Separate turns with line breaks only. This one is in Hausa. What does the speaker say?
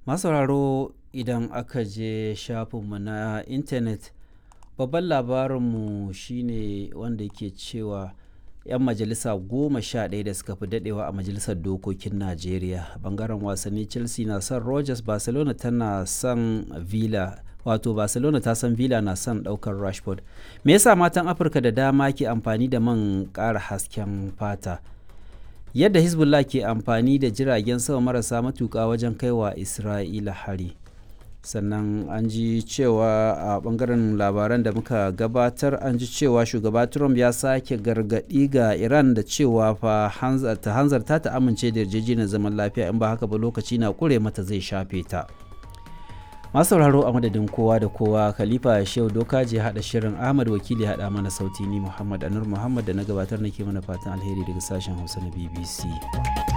masauraro idan aka je shafinmu na intanet babban labarinmu shine wanda ke cewa 'yan majalisa goma sha ɗaya da suka fi daɗewa a majalisar dokokin najeriya bangaren wasanni chelsea na son rogers barcelona tana son villa wato barcelona ta san villa na son ɗaukar rashford me yasa matan afirka da dama ke amfani da man ƙara hasken fata yadda hezbollah ke amfani da jiragen sama marasa matuƙa wajen kaiwa isra'ila hari sannan an ji cewa a bangaren labaran da muka gabatar an ji cewa shugaba trump ya sake gargaɗi ga iran da cewa fa ta hanzarta ta amince da yarjejeniyar zaman lafiya in ba haka ba lokaci na kure mata zai shafe ta masu sauraro a madadin kowa da kowa khalifa shehu doka je hada shirin ahmad wakili hada mana sauti ni muhammad anur muhammad da na gabatar nake mana fatan alheri daga sashen hausa na bbc